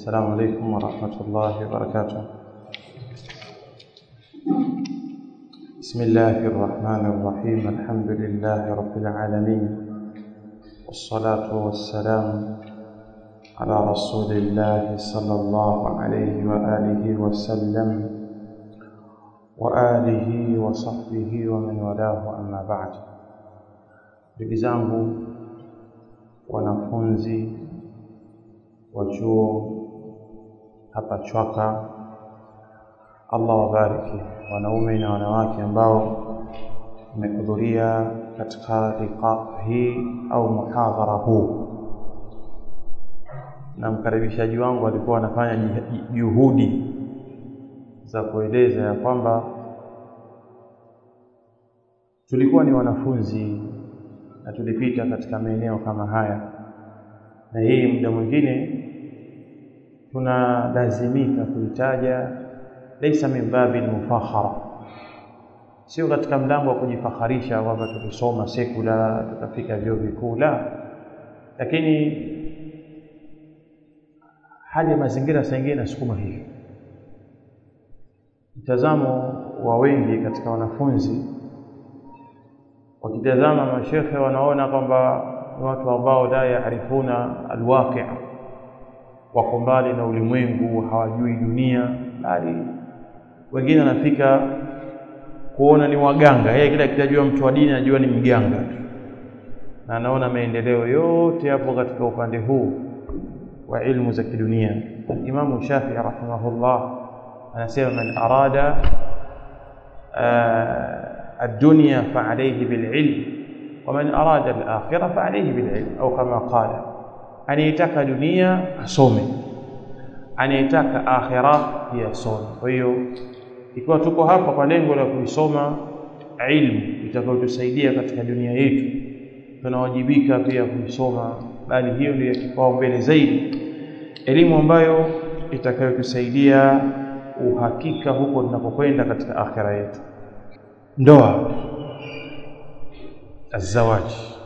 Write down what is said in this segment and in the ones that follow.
السلام عليكم ورحمة الله وبركاته بسم الله الرحمن الرحيم الحمد لله رب العالمين والصلاة والسلام على رسول الله صلى الله عليه وآله وسلم وآله وصحبه ومن والاه أما بعد ndugu zangu wanafunzi wa chuo hapa Chwaka, Allah wabariki wanaume na wanawake ambao mmehudhuria katika liqa hii au muhadhara huu, na mkaribishaji wangu alikuwa anafanya juhudi za kueleza ya kwamba tulikuwa ni wanafunzi na tulipita katika maeneo kama haya, na hii muda mwingine tunalazimika kuitaja, laisa min babi almufakhara, sio katika mlango wa kujifakharisha kwamba tulisoma sekula tukafika vyuo vikuu, la, lakini hali ya mazingira saa ingine inasukuma hivyo. Mtazamo wa wengi katika wanafunzi wakitazama mashekhe wanaona kwamba ni watu ambao la yaarifuna alwaqi, wako mbali na ulimwengu, hawajui dunia, bali wengine wanafika kuona ni waganga. Yeye kila kitajua mtu wa dini anajua ni mganga tu, na anaona maendeleo yote yapo katika upande huu wa ilmu za kidunia. Imamu Shafii rahimahullah anasema man arada الدنيا فعليه بالعلم ومن أراد الآخرة فعليه بالعلم أو كما قال anayetaka dunia asome anayetaka akhira pia asome kwa hiyo ikiwa tuko hapa kwa lengo la kuisoma ilmu itakayotusaidia katika dunia yetu tunawajibika pia kuisoma bali hiyo ndio kipaumbele zaidi elimu ambayo itakayotusaidia uhakika huko tunapokwenda katika akhira yetu ndoa azawaji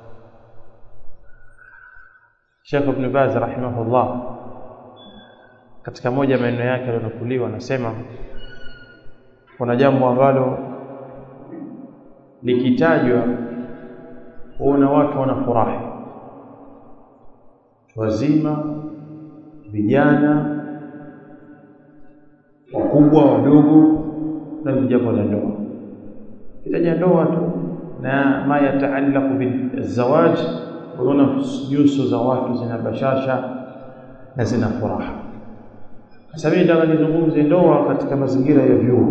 Sheikh Ibn Baz rahimahullah katika moja maneno yake aliyonukuliwa anasema kuna jambo ambalo likitajwa huona watu wanafurahi wazima vijana wakubwa wadogo na jambo la ndoa kitaja ndoa tu na ma yataallaqu bizawaj unaona nyuso za watu zina bashasha na zina furaha sasa mimi nataka nizungumze ndoa katika mazingira ya vyuo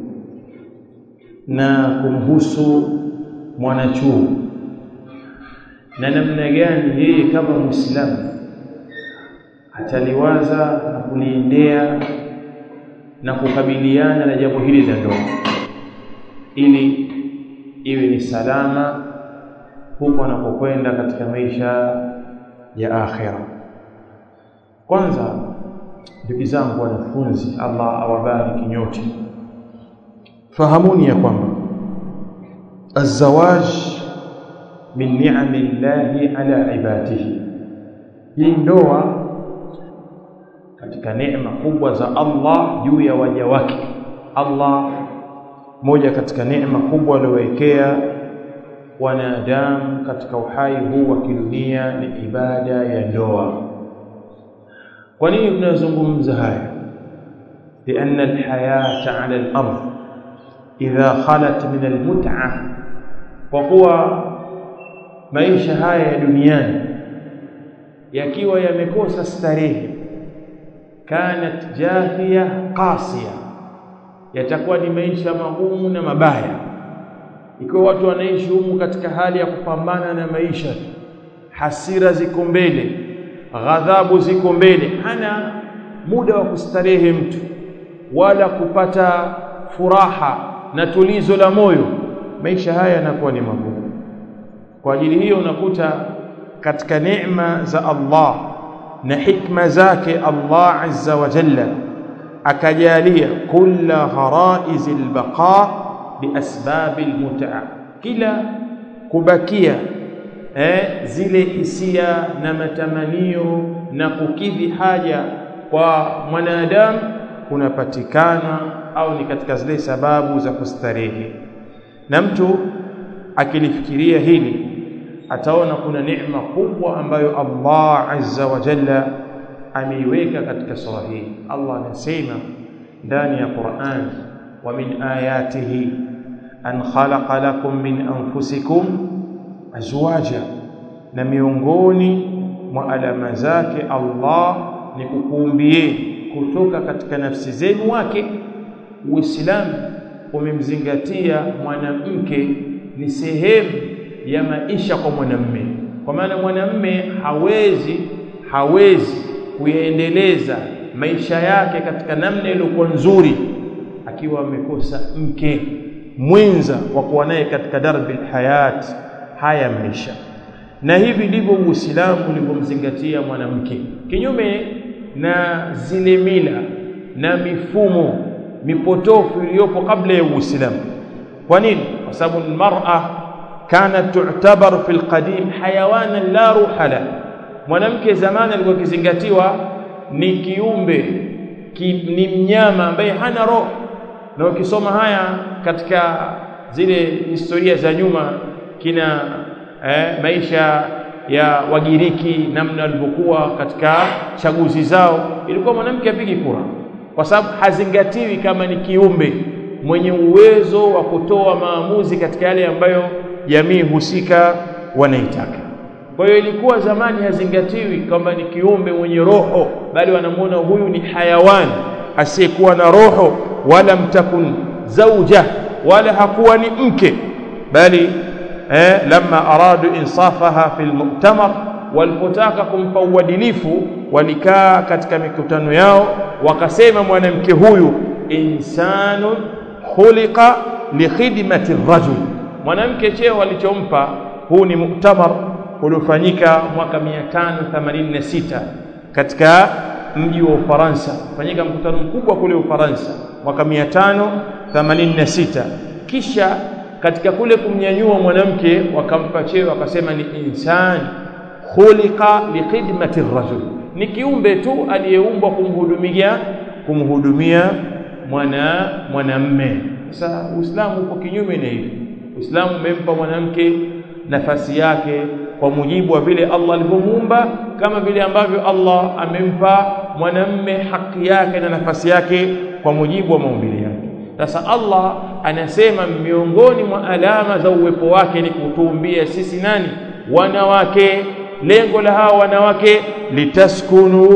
na kumhusu mwanachuo na namna gani yeye kama Muislamu ataliwaza na kuliendea na kukabiliana na jambo hili la ndoa ili iwe ni salama huko anapokwenda katika maisha ya akhira. Kwanza, ndugu zangu wanafunzi, Allah awabariki nyote, fahamuni ya kwamba azawaj min ni'ami llahi ala ibadihi, hii ndoa katika neema kubwa za Allah juu ya waja wake. Allah moja katika neema kubwa aliyowekea wanadamu katika uhai huu wa kidunia ni ibada ya ndoa. Kwa nini tunazungumza haya? لأن الحياة على الأرض إذا خلت من المتعة وقوى maisha haya ya duniani yakiwa yamekosa starehe kanat jahiya qasiya yatakuwa ni maisha magumu na mabaya ikiwa watu wanaishi humu katika hali ya kupambana na maisha hasira ziko mbele ghadhabu ziko mbele hana muda wa kustarehe mtu wala kupata furaha na tulizo la moyo maisha haya yanakuwa ni magumu kwa ajili hiyo unakuta katika neema za Allah na hikma zake Allah azza wa jalla akajalia kulla gharaiz albaqa biasbab almut'a kila kubakia eh, zile hisia na matamanio na kukidhi haja kwa mwanadamu kunapatikana au ni katika zile sababu za kustarehe na mtu akilifikiria hili ataona kuna neema kubwa ambayo Allah azza wa jalla ameiweka katika sura hii Allah anasema ndani ya Qur'an wa min ayatihi an khalaqa lakum min anfusikum azwaja na miongoni mwa alama zake Allah ni kukuumbieni kutoka katika nafsi zenu wake Uislamu umemzingatia mwanamke ni sehemu ya maisha kwa mwanamme kwa maana mwanamme hawezi hawezi kuyaendeleza maisha yake katika namna iliyokuwa nzuri akiwa amekosa mke mwenza wa kuwa naye katika darbi hayat haya maisha na hivi ndivyo Uislamu ulivyomzingatia mwanamke kinyume na zile mila na mifumo mipotofu iliyopo kabla ya Uislamu kwa nini kwa sababu almar'a kanat tu'tabar fil qadim hayawanan la ruha la mwanamke zamani alikuwa kizingatiwa ni kiumbe ki, ni mnyama ambaye hana roho na ukisoma haya katika zile historia za nyuma kina eh, maisha ya Wagiriki namna walivyokuwa katika chaguzi zao ilikuwa mwanamke apigi kura kwa sababu hazingatiwi kama ni kiumbe mwenye uwezo wa kutoa maamuzi katika yale ambayo jamii husika wanaitaka kwa hiyo ilikuwa zamani hazingatiwi kwamba ni kiumbe mwenye roho bali wanamuona huyu ni hayawani asiyekuwa na roho wala mtakun zauja wala hakuwa ni mke bali eh, lamma aradu insafaha fil mu'tamar walipotaka kumpa uadilifu walikaa katika mikutano yao wakasema mwanamke huyu insanu khuliqa likhidmati rajul mwanamke cheo walichompa huu ni muktamar uliofanyika mwaka 586 katika mji wa Ufaransa fanyika mkutano mkubwa kule Ufaransa mwaka 586 kisha katika kule kumnyanyua mwanamke wakampa cheo wakasema ni insani khuliqa likhidmati rajul ni kiumbe tu aliyeumbwa kumhudumia kumhudumia mwana mwanamme sasa Uislamu uko kinyume na hivi Uislamu umempa mwanamke nafasi yake kwa mujibu wa vile Allah alivyomuumba kama vile ambavyo Allah amempa mwanamme haki yake na nafasi yake kwa mujibu wa maumbile yake sasa Allah anasema miongoni mwa alama za uwepo wake ni kutuumbia sisi nani wanawake lengo la hawa wanawake litaskunu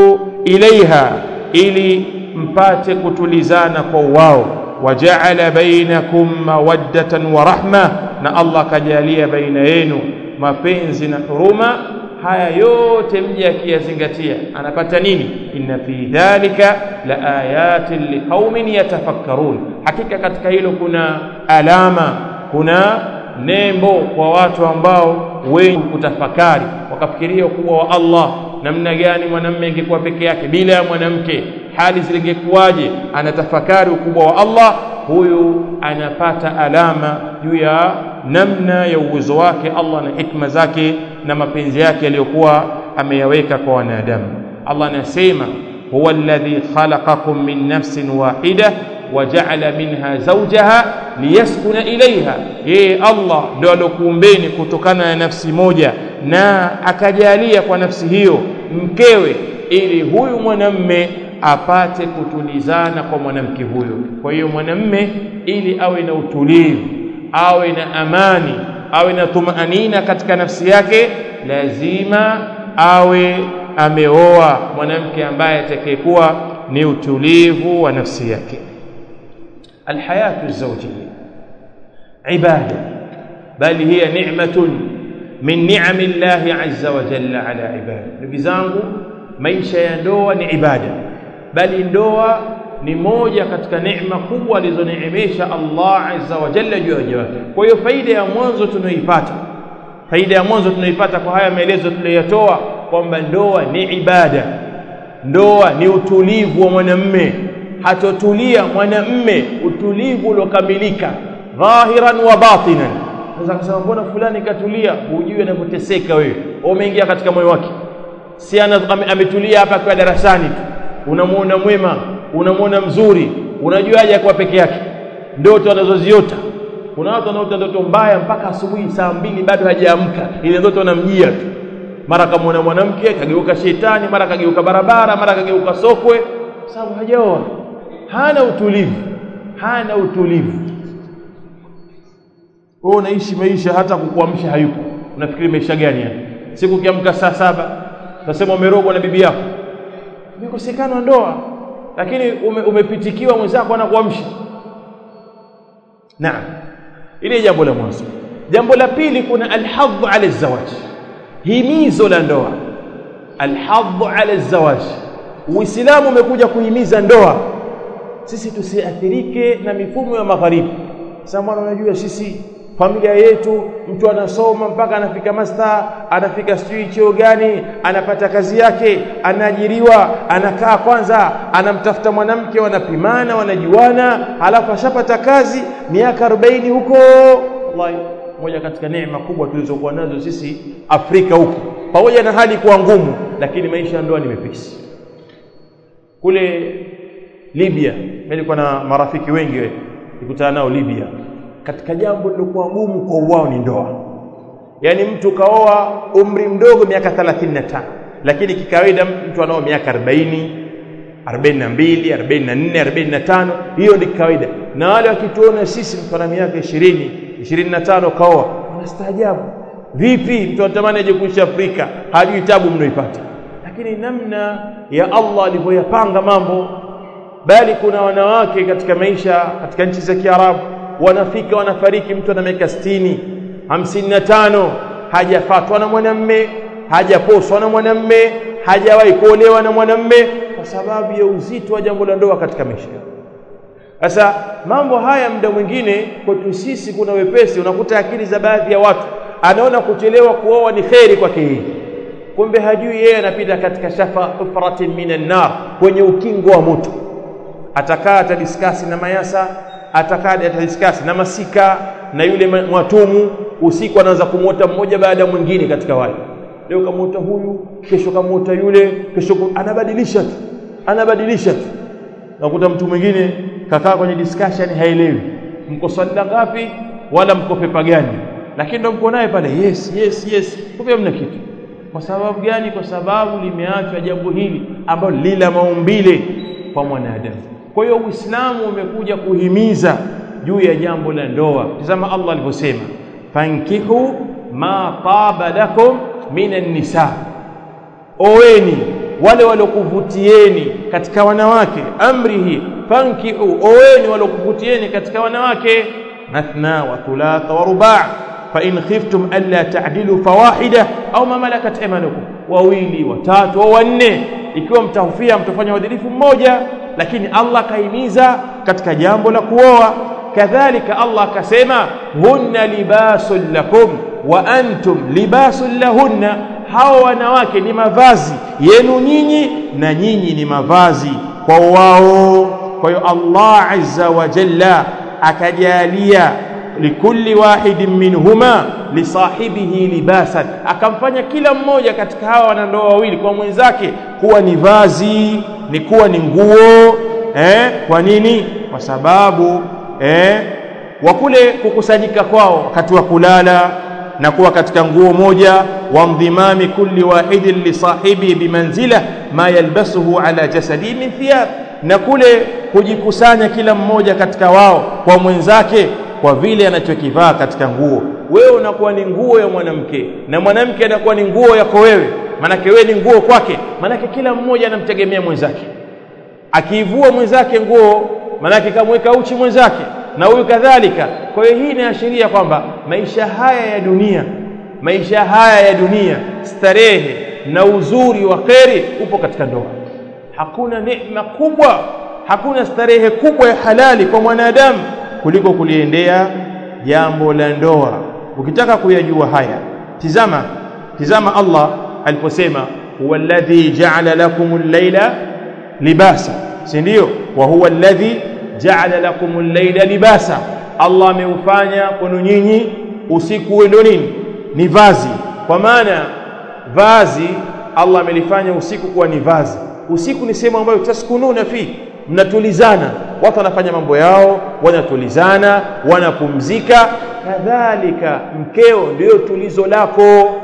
ilaiha ili mpate kutulizana kwa wao wajaala bainakum mawaddatan wa rahma na Allah kajalia baina yenu mapenzi na huruma haya yote mje akiyazingatia anapata nini inna fi dhalika la ayatin liqaumin yatafakkarun hakika katika hilo kuna alama kuna nembo kwa watu ambao wengi kutafakari wakafikiria ukubwa wa Allah namna gani mwanamume ingekuwa peke yake bila ya mwanamke hali zilingekuwaje anatafakari ukubwa wa Allah huyu anapata alama juu ya namna ya uwezo wake Allah na hikma zake na mapenzi yake aliyokuwa ameyaweka kwa wanadamu Allah anasema huwa alladhi khalaqakum min nafsin wahida waja'ala minha zawjaha liyaskuna ilaiha yeye Allah ndio alokuumbeni kutokana na nafsi moja na akajalia kwa nafsi hiyo mkewe ili huyu mwanamme apate kutulizana kwa mwanamke huyo kwa hiyo mwanamme ili awe na utulivu awe na amani awe na tumaanina katika nafsi yake lazima awe ameoa mwanamke ambaye atakayekuwa ni utulivu wa nafsi yake alhayatu zawjiyya ibada bali hiya ni'matun min ni'ami llahi azza wa jalla ala ibadi ndugu zangu maisha ya ndoa ni ibada bali ndoa ni moja katika neema kubwa alizoneemesha Allah azza wa jalla juu ya waja wake kwa hiyo faida ya mwanzo tunayoipata faida ya mwanzo tunayoipata kwa haya maelezo tuliyotoa kwamba ndoa ni ibada ndoa ni utulivu wa mwanamme hatotulia mwanamme utulivu uliokamilika dhahiran wa batinan sasa kusema mbona fulani katulia hujui anapoteseka wewe umeingia katika moyo wake si ametulia hapa kwa darasani tu unamuona mwema unamuona mzuri unajuaje kwa peke yake ndoto anazoziota kuna watu wanaota ndoto mbaya mpaka asubuhi saa mbili bado hajaamka ile ndoto anamjia tu mara kamwona mwanamke kageuka shetani mara kageuka barabara mara kageuka sokwe sababu hajaoa hana utulivu hana utulivu wewe unaishi maisha hata kukuamsha hayupo unafikiri maisha gani yani siku ukiamka saa saba utasema umerogwa na bibi yako umekosekana ndoa lakini ume, umepitikiwa mwenzako anakuamsha naam ile jambo la mwanzo jambo la pili kuna alhadhu ala zawaj himizo la ndoa alhadhu ala zawaj uislamu umekuja kuhimiza ndoa sisi tusiathirike na mifumo ya magharibi sasa unajua sisi familia yetu mtu anasoma mpaka anafika master anafika sijui cheo gani anapata kazi yake anaajiriwa anakaa kwanza anamtafuta mwanamke wanapimana wanajuana halafu ashapata kazi miaka 40 huko wallahi moja katika neema kubwa tulizokuwa nazo sisi Afrika huko pamoja na hali kuwa ngumu lakini maisha ya ndoa ni mepesi kule Libya nilikuwa na marafiki wengi nikutana nao Libya katika jambo lilokuwa gumu kwa wao ni ndoa yaani mtu kaoa umri mdogo miaka 35 lakini kikawaida mtu anao miaka 40 42 44 45 hiyo ni kawaida na wale wakituona sisi mtu ana miaka 20 25 kaoa wanastaajabu vipi mtu anatamani aje kuishi Afrika hajui tabu mnaipata lakini namna ya Allah alivyoyapanga mambo bali kuna wanawake katika maisha katika nchi za Kiarabu wanafika wanafariki mtu ana miaka 60 55 hajafatwa na mwanamme hajaposwa na mwanamme hajawahi kuolewa na mwanamme kwa sababu ya uzito wa jambo la ndoa katika maisha sasa mambo haya muda mwingine kwetu sisi kuna wepesi unakuta akili za baadhi ya watu anaona kuchelewa kuoa ni kheri kwake yeye kumbe hajui yeye anapita katika shafa hufratin minan nar kwenye ukingo wa moto atakaa atadiskasi na mayasa atakaa atadiskasi na masika na yule mwatumu usiku anaanza kumwota mmoja baada ya mwingine katika wale leo kamwota huyu kesho kamwota yule kesho anabadilisha tu anabadilisha tu nakuta mtu mwingine kakaa kwenye discussion haelewi mko swala ngapi wala mko pepa gani lakini ndo mko naye pale yes yes yes kumbe mna kitu kwa sababu gani kwa sababu limeachwa jambo hili ambalo lila maumbile kwa mwanadamu kwa hiyo uislamu umekuja kuhimiza juu ya jambo la ndoa tazama Allah alivyosema fankihu ma taba lakum minan nisa oweni wale walokuvutieni katika wanawake amri hii fankihu oweni walokuvutieni katika wanawake mathna wa thulatha wa ruba' fa in khiftum alla ta'dilu fawahida au ma malakat aymanukum wawili watatu au wanne ikiwa mtahofia mtafanya uadilifu mmoja lakini Allah kaimiza katika jambo la kuoa kadhalika Allah akasema hunna libasul lakum wa antum libasul lahunna hawa wanawake ni mavazi yenu nyinyi na nyinyi ni mavazi kwa wao kwa hiyo Allah azza wa jalla akajalia likulli wahidin minhuma lisahibihi libasan akamfanya kila mmoja katika hawa wanandoa wawili kwa mwenzake kuwa ni vazi ni kuwa ni nguo eh kwa nini kwa sababu eh wa kule kukusanyika kwao wakati wa kulala na kuwa katika nguo moja wa mdhimami kulli wahidin li sahibi bimanzila ma yalbasuhu ala jasadi min thiyab na kule kujikusanya kila mmoja katika wao kwa mwenzake kwa vile anachokivaa katika nguo wewe unakuwa ni nguo ya mwanamke na mwanamke anakuwa ni nguo yako wewe manake wewe ni nguo kwake manake kila mmoja anamtegemea mwenzake akiivua mwenzake nguo manake kamweka uchi mwenzake na huyu kadhalika kwa hiyo hii inaashiria kwamba maisha haya ya dunia maisha haya ya dunia starehe na uzuri wa kheri upo katika ndoa hakuna neema kubwa hakuna starehe kubwa ya halali kwa mwanadamu kuliko kuliendea jambo la ndoa ukitaka kuyajua haya tizama tizama Allah aliposema huwa alladhi ja'ala lakumul layla libasa si ndio wa huwa alladhi ja'ala lakumul layla libasa Allah ameufanya kwenu nyinyi usiku uwe ndio nini ni vazi kwa maana vazi Allah amelifanya usiku kuwa ni vazi usiku ni sehemu ambayo taskununa fi mnatulizana watu wanafanya mambo yao wanatulizana wanapumzika kadhalika mkeo ndio tulizo lako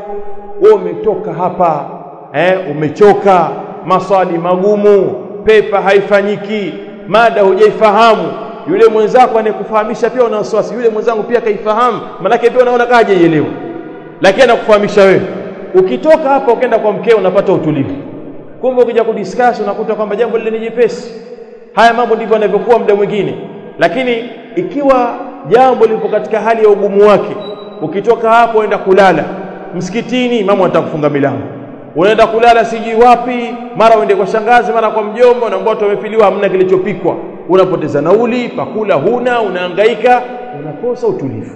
wewe umetoka hapa eh, umechoka maswali magumu pepa haifanyiki mada hujaifahamu yule mwenzako anayekufahamisha pia una wasiwasi yule mwenzangu pia kaifahamu manake pia unaona kaje ielewa lakini anakufahamisha wewe ukitoka hapa ukaenda kwa mkeo unapata utulivu kumbe ukija kudiscuss unakuta kwamba jambo lile ni jepesi haya mambo ndivyo yanavyokuwa muda mwingine lakini ikiwa jambo lipo katika hali ya ugumu wake ukitoka hapo uenda kulala msikitini mama atakufunga milango unaenda kulala sijui wapi mara uende kwa shangazi mara kwa mjomba unaambia watu wamefiliwa hamna kilichopikwa unapoteza nauli pakula huna unahangaika unakosa utulivu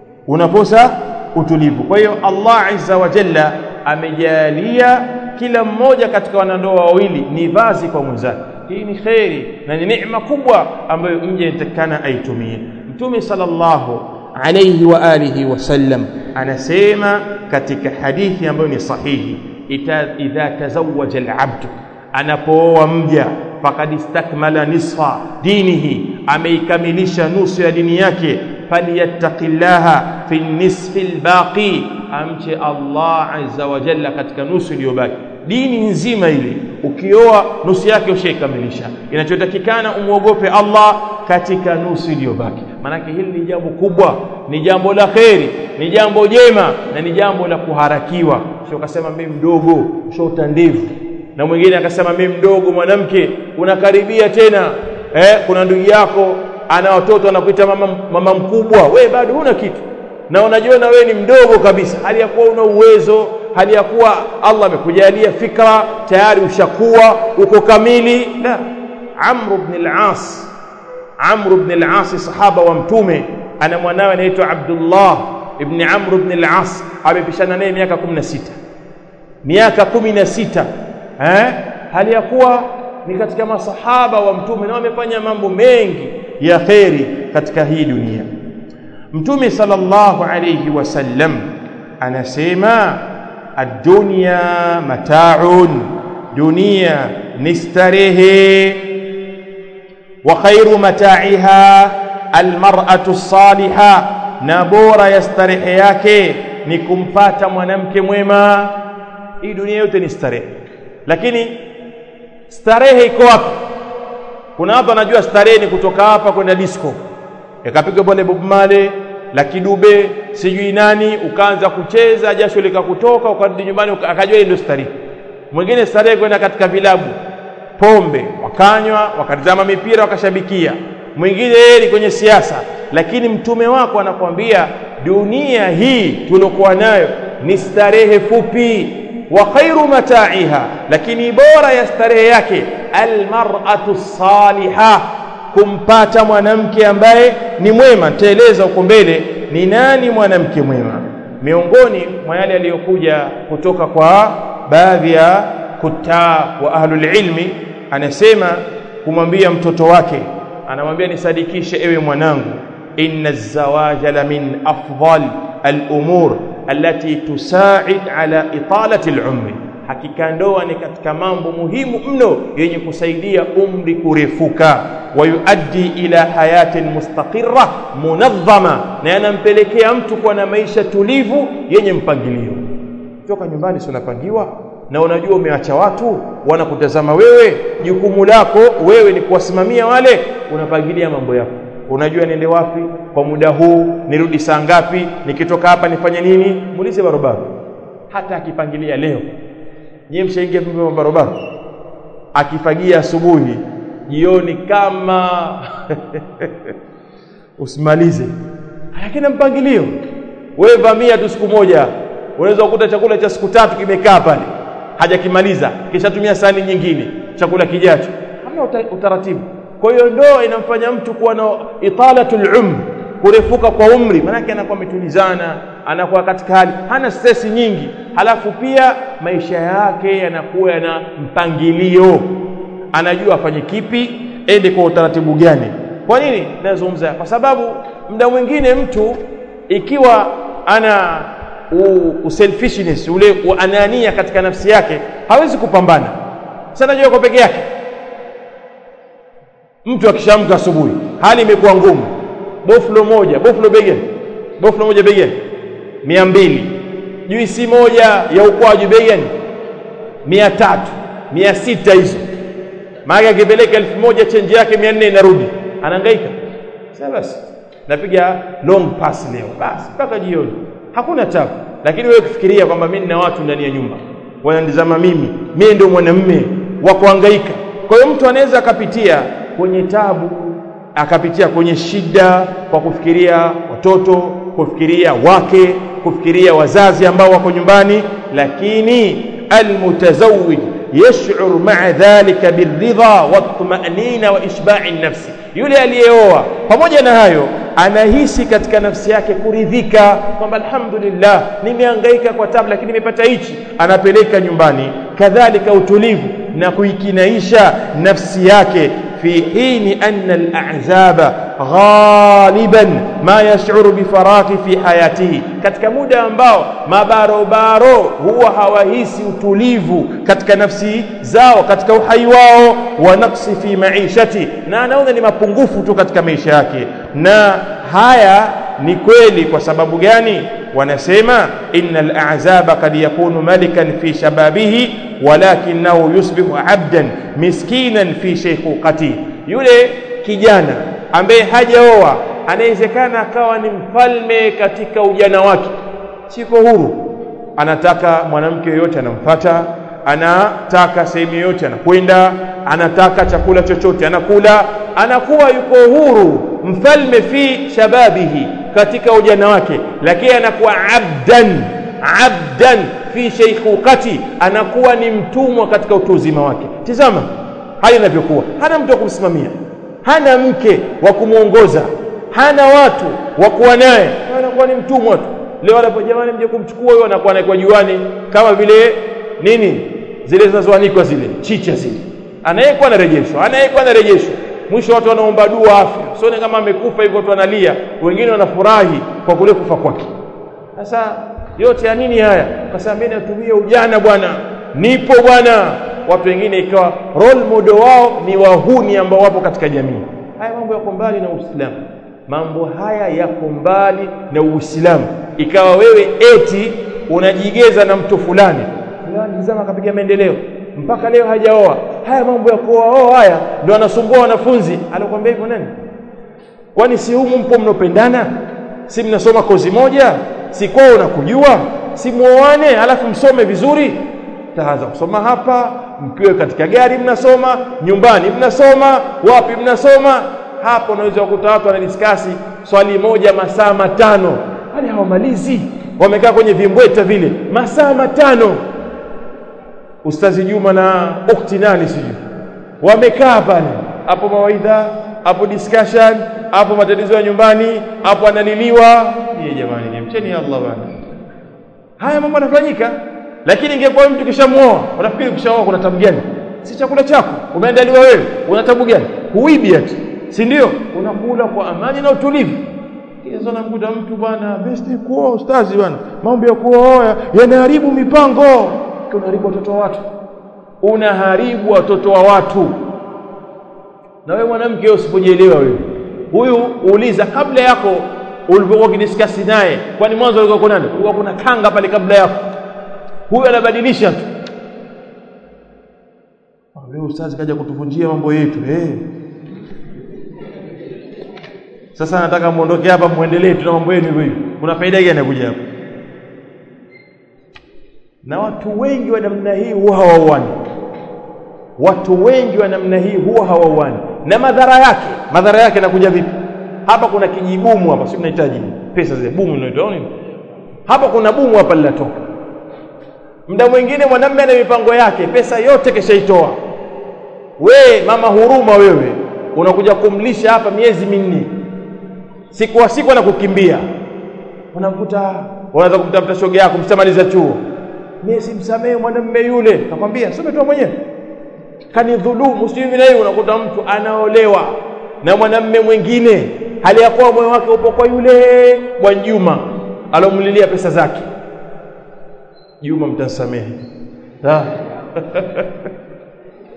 unakosa utulivu kwa hiyo Allah azza wa jalla amejalia kila mmoja katika wanandoa wawili ni vazi kwa mwenzake hii ni kheri na ni neema kubwa ambayo mje inatakana aitumie mtume sallallahu alayhi wa alihi wasallam anasema katika hadithi ambayo ni sahihi idha tazawaja alabdu anapooa mja fakad istakmala nisfa dinihi ameikamilisha nusu ya dini yake falyattaqillaha fi nisfi albaqi amche Allah azza wa jalla katika nusu iliyobaki dini nzima ile ukioa nusu yake ushaikamilisha inachotakikana umwogope Allah katika nusu iliyobaki maanake hili ni jambo kubwa ni jambo la kheri ni jambo jema na ni jambo la kuharakiwa sio ukasema mimi mdogo shota ndevu na mwingine akasema mimi mdogo mwanamke unakaribia tena eh, kuna ndugu yako ana watoto anakuita mama, mama mkubwa we bado huna kitu na unajiona wewe ni mdogo kabisa hali ya kuwa una uwezo hali ya kuwa Allah amekujalia fikra tayari ushakuwa uko kamili la Amr ibn al-As Amr ibn al-As sahaba wa mtume ana mwanawe anaitwa Abdullah ibn Amr ibn al-As amepishana naye miaka 16 miaka 16 eh hali ya kuwa ni katika masahaba wa mtume na wamefanya mambo mengi ya kheri katika hii dunia mtume sallallahu alayhi wasallam anasema ad-dunya mata'un dunia ni starehe wa khairu mata'iha almar'atu as-salihah na bora ya starehe yake ni kumpata mwanamke mwema hii dunia yote ni starehe lakini starehe iko wapi kuna watu wanajua starehe ni kutoka hapa kwenda disco ikapigwa pale Bob Marley la kidube sijui nani ukaanza kucheza jasho likakutoka ukarudi nyumbani akajua ndio starehe mwingine starehe kwenda katika vilabu pombe wakanywa wakatazama mipira wakashabikia mwingine yeye ni kwenye siasa lakini mtume wako anakuambia dunia hii tuliokuwa nayo ni starehe fupi wa khairu mata'iha lakini bora ya starehe yake almar'atu salihah kumpata mwanamke ambaye ni mwema nitaeleza huko mbele ni nani mwanamke mwema miongoni mwa yale aliyokuja kutoka kwa baadhi ya kutaa wa ahlul ilmi anasema kumwambia mtoto wake anamwambia nisadikishe ewe mwanangu inna zawaja la min afdal al-umur allati tusaid ala italati al-umri hakika ndoa ni katika mambo muhimu mno yenye kusaidia umri kurefuka wayuaddi ila hayatin mustaqirra munadhama na yanampelekea mtu kuwa na maisha tulivu yenye mpangilio toka nyumbani si unapangiwa na unajua umeacha watu wanakutazama wewe jukumu lako wewe ni kuwasimamia wale unapangilia mambo yako unajua niende wapi kwa muda huu nirudi saa ngapi nikitoka hapa nifanye nini muulize barobaro hata akipangilia leo nyie mshaingia vipi barobaro akifagia asubuhi jioni kama usimalize lakini mpangilio wewe vamia tu siku moja unaweza kukuta chakula cha siku tatu kimekaa pale hajakimaliza kisha tumia sahani nyingine chakula kijacho hamna utaratibu kwa hiyo ndoa inamfanya mtu kuwa na italatul umr kurefuka kwa umri maanake anakuwa ametulizana anakuwa katika hali hana stress nyingi halafu pia maisha yake yanakuwa yana mpangilio anajua afanye kipi ende kwa utaratibu gani kwa nini nazungumza kwa sababu muda mwingine mtu ikiwa ana uselfishness ule anania katika nafsi yake hawezi kupambana sana jua kwa peke yake mtu akishamka asubuhi hali imekuwa ngumu boflo moja boflo begeni boflo moja begeni mia mbili juisi moja ya ukwaju begeni mia tatu mia sita hizo maana akipeleka elfu moja chenji yake mia nne inarudi anahangaika sasa basi napiga long pass leo basi mpaka jioni hakuna tabu lakini wewe kufikiria kwamba mimi nina watu ndani ya nyumba wananitazama mimi mimi ndio mwanamume wa kuhangaika kwa hiyo mtu anaweza akapitia kwenye tabu akapitia kwenye shida kwa kufikiria watoto kufikiria wake kufikiria wazazi ambao wako nyumbani lakini almutazawij yash'ur ma'a dhalika birridha watmanina wa ishba'i nafsi yule aliyeoa pamoja na hayo anahisi katika nafsi yake kuridhika kwamba alhamdulillah nimehangaika kwa tabu lakini nimepata hichi anapeleka nyumbani kadhalika utulivu na kuikinaisha nafsi yake في حين أن الأعزاب غالبا ما يشعر بفراغ في حياته katika muda ambao mabarobaro huwa hawahisi utulivu katika nafsi zao katika uhai wao wa naqsi fi maishati na anaona ni mapungufu tu katika maisha yake na haya ni kweli kwa sababu gani wanasema innal a'zaba kad yakunu malikan fi shababihi walakinahu yusbihu abdan miskinan fi shaykhuqati yule kijana ambaye hajaoa anawezekana akawa ni mfalme katika ujana wake siko huru anataka mwanamke yoyote anamfata anataka sehemu yoyote anakwenda anataka chakula chochote anakula anakuwa yuko huru mfalme fi shababihi katika ujana wake lakini anakuwa abdan abdan fi sheikhukati anakuwa ni mtumwa katika utu uzima wake tizama hali inavyokuwa hana mtu wa kumsimamia hana mke wa kumwongoza hana watu wa kuwa naye anakuwa ni mtumwa tu leo anapo jamani mje kumchukua huyo anakuwa anaikuwa juani kama vile nini zile zinazoanikwa zile chicha zile anayekuwa anarejeshwa anayekuwa anarejeshwa mwisho watu wanaomba dua afya sione kama amekufa hivyo watu wanalia wengine wanafurahi kwa kule kufa kwake sasa yote ya nini haya kasema mimi natumia ujana bwana nipo bwana watu wengine ikawa role model wao ni wahuni ambao wapo katika jamii haya mambo yako mbali na Uislamu mambo haya yako mbali na Uislamu ikawa wewe eti unajigeza na mtu fulani fulani zama akapiga maendeleo mpaka leo hajaoa haya mambo ya kuoa haya ndio anasumbua wanafunzi alikwambia hivyo nani kwani si humu mpo mnopendana si mnasoma kozi moja si kwao unakujua si muoane alafu msome vizuri taanza kusoma hapa mkiwe katika gari mnasoma nyumbani mnasoma wapi mnasoma hapo unaweza kukuta watu wanadiskasi swali moja masaa matano hali hawamalizi wamekaa kwenye vimbweta vile masaa matano ustazi Juma na ukti nani sijui wamekaa pale hapo mawaidha hapo discussion hapo matatizo ya nyumbani hapo analiliwa ye jamani nimcheni Allah bana haya mambo yanafanyika lakini ingekuwa mtu kishamuoa unafikiri kishaoa kuna tabu gani si chakula chako umeandaliwa wewe una tabu gani huibi ati si ndio unakula kwa amani na utulivu hizo namkuta mtu bwana best kuoa ustazi bwana mambo ya kuoa yanaharibu mipango unaharibu watoto wa watu unaharibu watoto wa watu na wewe mwanamke usipojielewa wewe huyu uuliza kabla yako ulipokuwa kidiskasi naye kwani mwanzo ulikuwa kuna nani ulikuwa kuna kanga pale kabla yako huyu anabadilisha tu wewe ustazi kaja kutuvunjia mambo yetu eh sasa nataka muondoke hapa muendelee tuna mambo yenu hivyo hivyo kuna faida gani kuja hapa na watu wengi wa namna hii huwa hawauani watu wengi wa namna hii huwa hawauani na madhara yake madhara yake nakuja vipi hapa kuna kijibumu hapa si mnahitaji pesa zile bumu inaitwa nini hapa kuna bumu hapa linatoka muda mwingine mwanamume ana mipango yake pesa yote keshaitoa we mama huruma wewe unakuja kumlisha hapa miezi minne siku wa siku anakukimbia unakuta unaweza kumtafuta shoga yako mshamaliza chuo mimi simsamehe mwanamume yule nakwambia sio umetoa mwenyewe kanidhulumu sio hivi na hivi unakuta mtu anaolewa na mwanamume mwingine hali ya kuwa moyo wake upo kwa yule bwana Juma alomlilia pesa zake Juma mtansamehe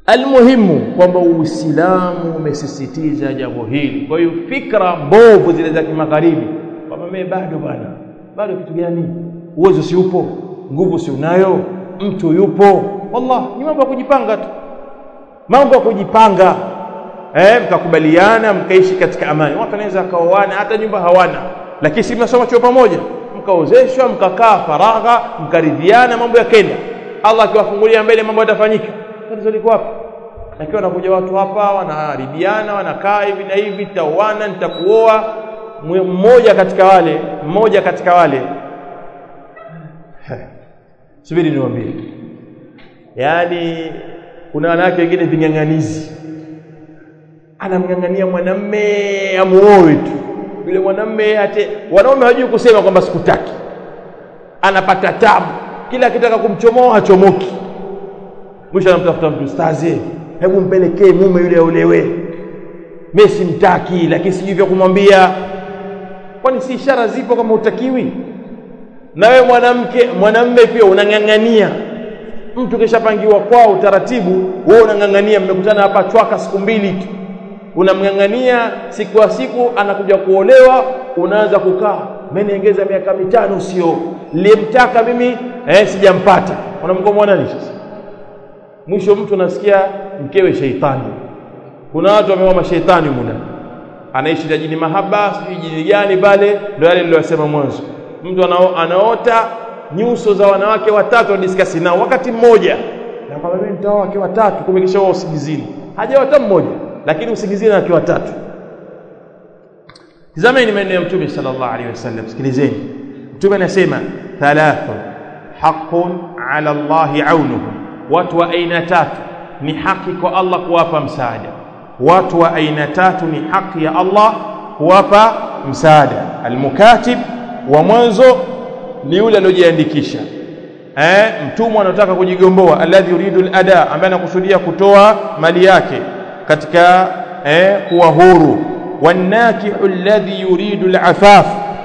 almuhimu kwamba uislamu umesisitiza jambo hili kwa hiyo fikra mbovu zile za kimagharibi kwamba mimi bado bwana bado kitu gani uwezo si upo nguvu si unayo mtu yupo wallah ni mambo ya kujipanga tu mambo ya kujipanga eh mkakubaliana mkaishi katika amani watu wanaweza kaoana hata nyumba hawana lakini si mnasoma chuo pamoja mkaozeshwa mkakaa faragha mkaridhiana mambo yakenda Allah akiwafungulia mbele mambo yatafanyika tatizo liko wapi lakini wanakuja watu hapa wanaharibiana wanakaa hivi na hivi taoana nitakuoa mmoja katika wale mmoja katika wale subiri niwaambie yaani kuna wanawake wengine ving'ang'anizi anamng'ang'ania mwanamme amuoe tu yule mwanamme ate wanaume hawajui kusema kwamba sikutaki anapata tabu kila akitaka kumchomoa hachomoki mwisho anamtafuta mtu stazi hebu mpelekee mume yule aolewe mimi simtaki lakini sijui vya kumwambia kwani si ishara zipo kama utakiwi na wewe mwanamke mwanamme pia unang'ang'ania mtu kishapangiwa kwao utaratibu wewe unang'ang'ania mmekutana hapa chwaka siku mbili tu unamng'ang'ania siku ya siku anakuja kuolewa unaanza kukaa mmeniongeza miaka mitano sio nilimtaka mimi eh sijampata unamgomwa nani sasa mwisho mtu anasikia mkewe sheitani kuna watu wameoa mashaitani muna anaishi na jini mahaba sijui jini gani pale ndio yale niliyosema mwanzo mtu anao, anaota nyuso za wanawake watatu wadiskasi nao wakati mmoja na kwamba mimi nitaoa wake watatu kumekisha wao usingizini hajaoa hata mmoja lakini usingizini wake watatu tazameni maneno ya mtume sallallahu alaihi wasallam sikilizeni mtume anasema thalathun haqqun ala Allahi aunuhum watu wa aina tatu ni haki kwa Allah kuwapa msaada watu wa aina tatu ni haki ya Allah kuwapa msaada almukatib wa mwanzo ni yule aliyojiandikisha eh mtumwa anataka kujigomboa alladhi yuridu alada ambaye anakusudia kutoa mali yake katika eh kuwa huru wanakihu alladhi yuridu alafaf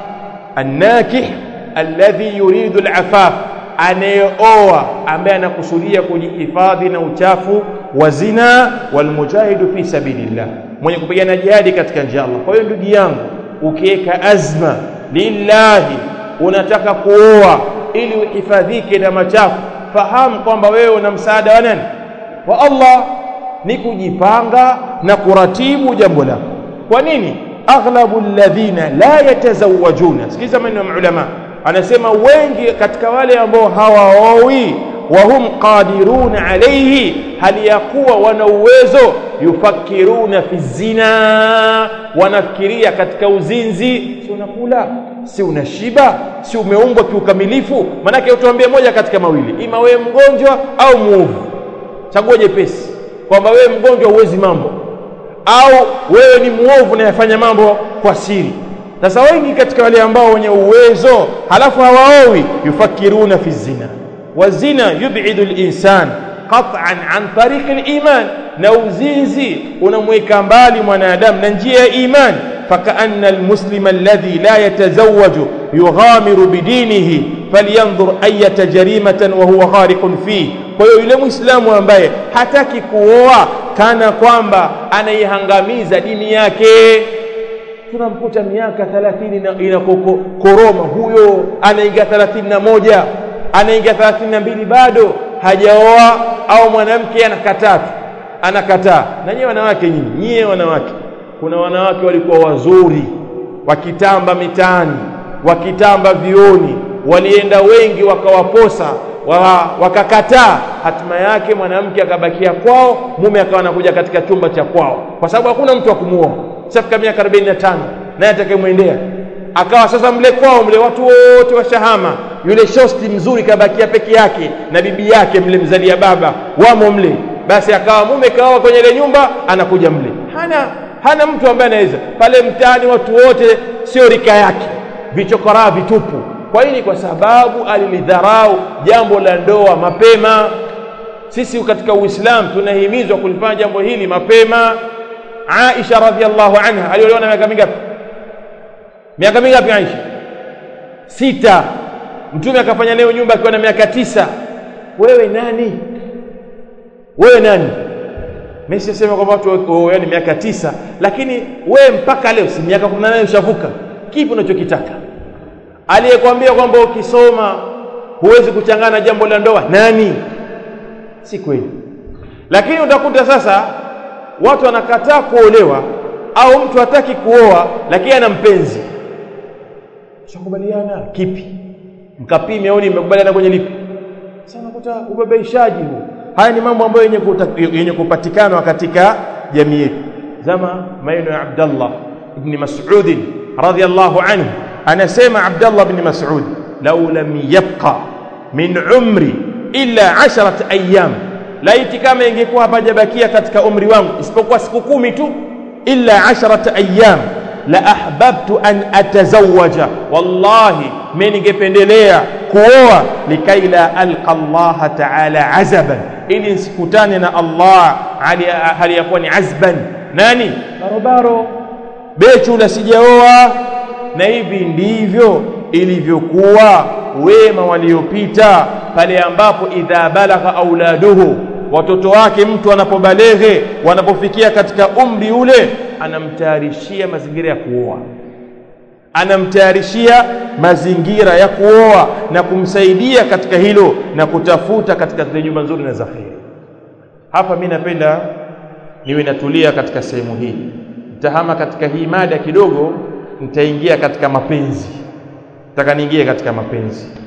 annakih alladhi yuridu alafaf anayeoa ambaye anakusudia kujihifadhi na uchafu wa zina walmujahidu fi sabilillah mwenye kupigana jihadi katika njia Allah kwa hiyo ndugu yangu ukiweka azma lillahi unataka kuoa ili uhifadhike na machafu fahamu kwamba wewe una msaada wa nani wa Allah ni kujipanga na kuratibu jambo lako kwa nini aghlabu alladhina la yatazawajuna sikiza maneno ya ulama anasema wengi katika wale ambao hawaowi wahum qadiruna alayhi hali ya kuwa wana uwezo yufakiruna fi zina wanafikiria katika uzinzi si unakula si unashiba si umeumbwa kiukamilifu manake utuambie moja katika mawili ima wewe mgonjwa au muovu chagua jepesi kwamba wewe mgonjwa huwezi mambo au wewe ni muovu unayefanya mambo kwa siri sasa wengi katika wale ambao wenye uwezo halafu hawaowi yufakiruna fi zina wazina yub'idu al-insan qat'an an tariq al-iman na uzinzi unamweka mbali mwanadamu na njia ya iman فكأن المسلم الذي لا يتزوج يغامر بدينه فلينظر أية جريمة وهو غارق فيه kwa hiyo yule muislamu ambaye hataki kuoa kana kwamba anaihangamiza dini yake tunamkuta miaka 30 inakoroma huyo anaingia 31 anaingia 32 bado hajaoa au mwanamke anakataa anakataa na nyewe wanawake nyinyi nyie wanawake kuna wanawake walikuwa wazuri wakitamba mitaani wakitamba vioni walienda wengi wakawaposa wa, wakakataa hatima yake mwanamke akabakia kwao mume akawa anakuja katika chumba cha kwao kwa sababu hakuna mtu wa kumuoa shafika miaka 45 naye atakayemwendea akawa sasa mle kwao mle watu wote washahama yule shosti mzuri kabakia peke yake na bibi yake mle mzalia baba wamo mle basi akawa mume kaoa kwenye ile nyumba anakuja mle hana hana mtu ambaye anaweza pale mtaani watu wote sio rika yake vichokoraa vitupu kwa nini kwa sababu alilidharau jambo la ndoa mapema sisi katika uislamu tunahimizwa kulifanya jambo hili mapema Aisha radhiallahu anha aliolewa na miaka mingapi miaka mingapi Aisha sita mtume akafanya nayo nyumba akiwa na miaka tisa wewe nani wewe nani mimi sisema kwamba watu yani miaka tisa lakini we mpaka leo si miaka 18 ushavuka kipi unachokitaka aliyekwambia kwamba ukisoma huwezi kuchangana jambo la ndoa nani si kweli lakini utakuta sasa watu wanakataa kuolewa au mtu hataki kuoa lakini ana mpenzi shakubaliana kipi mkapime au mmekubaliana kwenye lipi sasa unakuta ubabaishaji huu haya ni mambo ambayo yenye, yenye kupatikana katika jamii yetu zama maneno ya Abdullah ibn Mas'ud radhiyallahu anhu anasema Abdullah ibn Mas'ud law lam yabqa min umri illa 10 ayyam laiti kama ingekuwa hapajabakia katika umri wangu isipokuwa siku kumi tu illa 10 ayyam la ahbabtu an atazawaja wallahi mimi ningependelea kuoa likai la alqa Allah ta'ala azaban ili nisikutane na Allah hali yakuwa ni azban nani barobaro bechu la sijaoa na hivi ndivyo ilivyokuwa wema waliopita pale ambapo idha balagha auladuhu watoto wake mtu anapobaleghe wanapofikia katika umri ule anamtayarishia mazingira ya kuoa anamtayarishia mazingira ya kuoa na kumsaidia katika hilo na kutafuta katika zile nyumba nzuri na za kheri hapa mimi napenda niwe natulia katika sehemu hii nitahama katika hii mada kidogo nitaingia katika mapenzi nataka niingie katika mapenzi